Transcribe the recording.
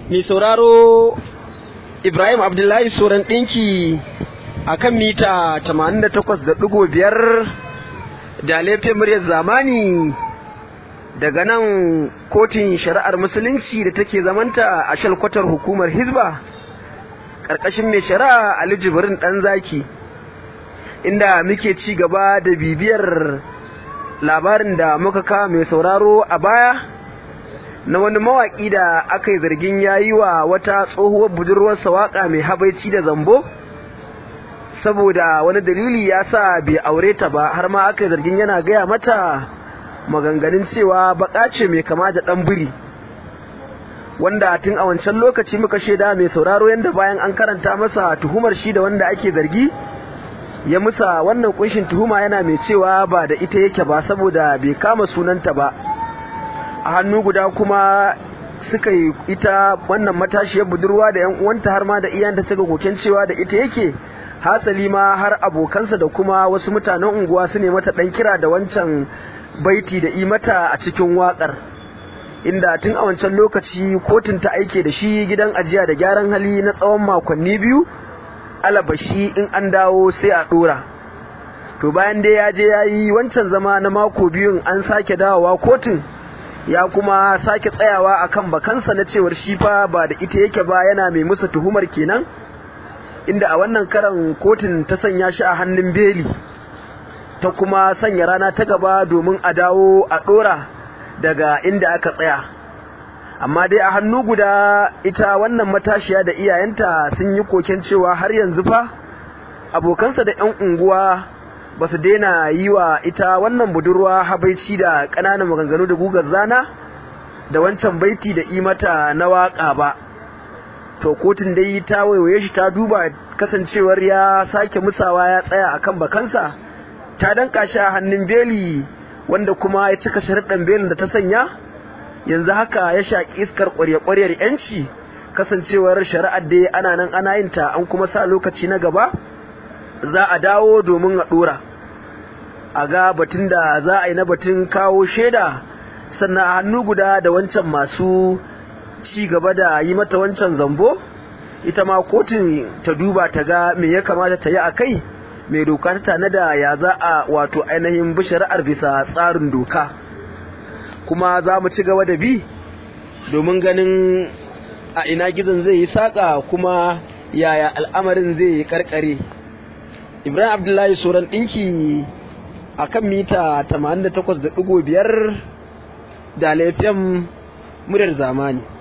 mai sauraro Ibrahim Abdullahi Soran ɗinki a kan mita 88.5 da laifin muryar zamani daga nan kotun shari'ar musulunci da take zamanta a shalkwatar hukumar Hizba ƙarƙashin mai shari'a Ali Jibrin ɗan zaki inda muke ci gaba da bibiyar labarin da muka kawo mai sauraro a baya na wani mawaƙi da aka yi zargin ya yi wa wata tsohuwar budurwarsa waƙa mai habaici da zambo saboda wani dalili ya sa bai aure ta ba har ma aka yi zargin yana gaya mata maganganun cewa baƙa ce mai kama da ɗan biri wanda tun a wancan lokaci muka shaida mai sauraro yadda bayan an karanta masa tuhumar shi da wanda ake zargi ya musa wannan kunshin tuhuma yana mai cewa ba da ita yake ba saboda bai kama sunanta ba a hannu guda kuma suka yi ita wannan matashiyar budurwa da 'yan uwanta har ma da iyanta suka koken cewa da ita yake hasali ma har abokansa da kuma wasu mutanen unguwa su ne mata dan kira da wancan baiti da imata a cikin wakar inda tun a wancan lokaci kotun ta aike da shi gidan ajiya da gyaran hali na tsawon makonni biyu alabashi in an dawo sai a dora to bayan dai ya je ya yi wancan zama na mako biyun an sake dawowa kotun ya kuma sake tsayawa akan bakansa na cewar shi fa ba da ita yake ba yana mai musu tuhumar kenan inda a wannan karan kotun ta sanya shi a hannun beli ta kuma sanya rana ta gaba domin a dawo a dora daga inda aka tsaya amma dai a hannu guda ita wannan matashiya da iyayenta sun yi koken cewa har yanzu fa abokansa da 'yan unguwa ba su daina yi wa ita wannan budurwa habaici da ƙananan maganganu da gugar zana da wancan baiti da imata na waƙa ba to kotun dai ta waiwaye shi ta duba kasancewar ya sake musawa ya tsaya akan bakansa ta danka shi a hannun beli wanda kuma ya cika sharaɗin belin da ta sanya yanzu haka ya shaƙi iskar ƙwarya-ƙwaryar yanci kasancewar shari'ar dai ana nan ana yin ta an kuma sa lokaci na gaba za a dawo domin a ɗora a ga batun da za a yi na batun kawo shaida sannan a hannu guda da wancan masu ci gaba da yi mata wancan zambo ita ma kotun ta duba ta ga me ya kamata ta yi a kai mai doka ta tanada ya za a wato ainihin bi shari'ar bisa tsarin doka kuma za mu ci gaba da bi domin ganin a ina gizon zai yi saƙa kuma yaya al'amarin zai yi karkare ibrahim abdullahi soran ɗinki a kan mita 88.5 da laifin muryar zamani